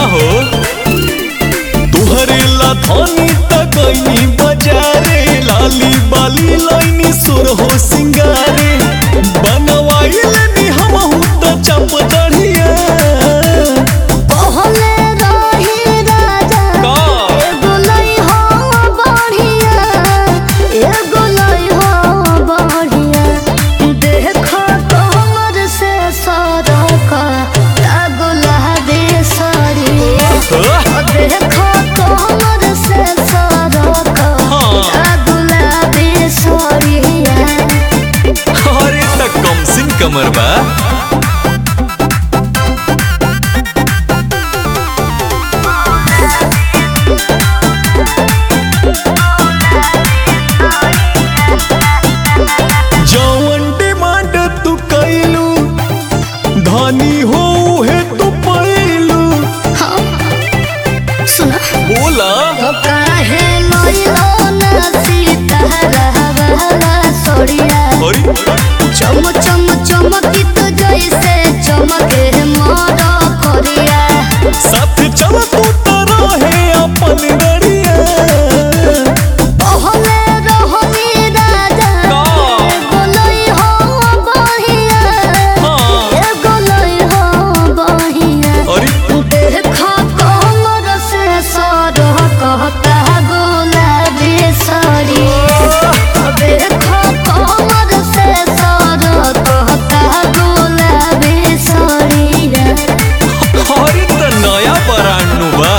हो तुहरे ला धनी त गईनी बजारे लाली बाली लाइनी सुर हो सिंगारे बनवाइल नी हमहू त चप दढ़िया पहले रही राजा का एगो लई हो बढ़िया एगो लई हो बढ़िया देखो कमर से सरक गुलाबी सड़िया अह, देखो कमर से सरक हाँ। गुलाबी सड़िया अरे त कम सिन कमर बा जवन डिमांड तू कैलू धनी हो है तू पैलू सुना बोला तो काहे लइलो ना सीतारामवाला सड़िया अरे चम चम चमकित जैसे चमके मोर करिया साथ चल तू तो रहे अपन गड़िया पहले रहनी राजा का? एगो लई हो बहिया हाँ एगो लई हो बहिया अरे देखो कमर से सर कहता गुलाबी सड़ी देखो कमर से सर कहता गुलाबी सड़ी अरे त नया बरांडू बा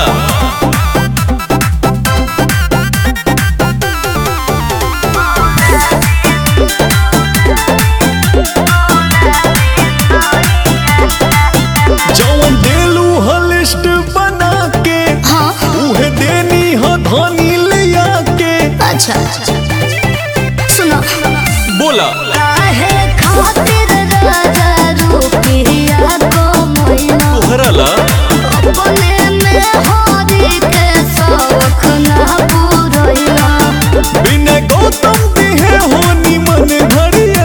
जवन देलू ह लिस्ट बना के हाँ उहे देनी ह धनी लिया के अच्छा सुनो बोला काहे खातिर राजा रुपिया को मैना तोहरा ला अपने में हरी के शौक ना पूरैया बिना गौतम दिहे हो निमन घड़िया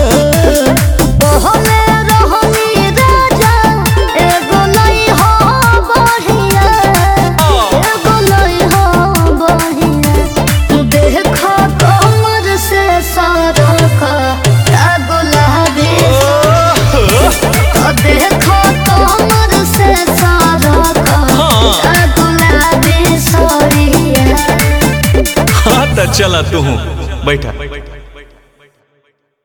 पहले रहनी राजा एगो लई हो बढ़िया एगो लई हो बढ़िया देखो कमर से सरक गुलाबी देखो कमर से सरक हाँ। गुलाबी सड़िया हाँ त चला तू बैठा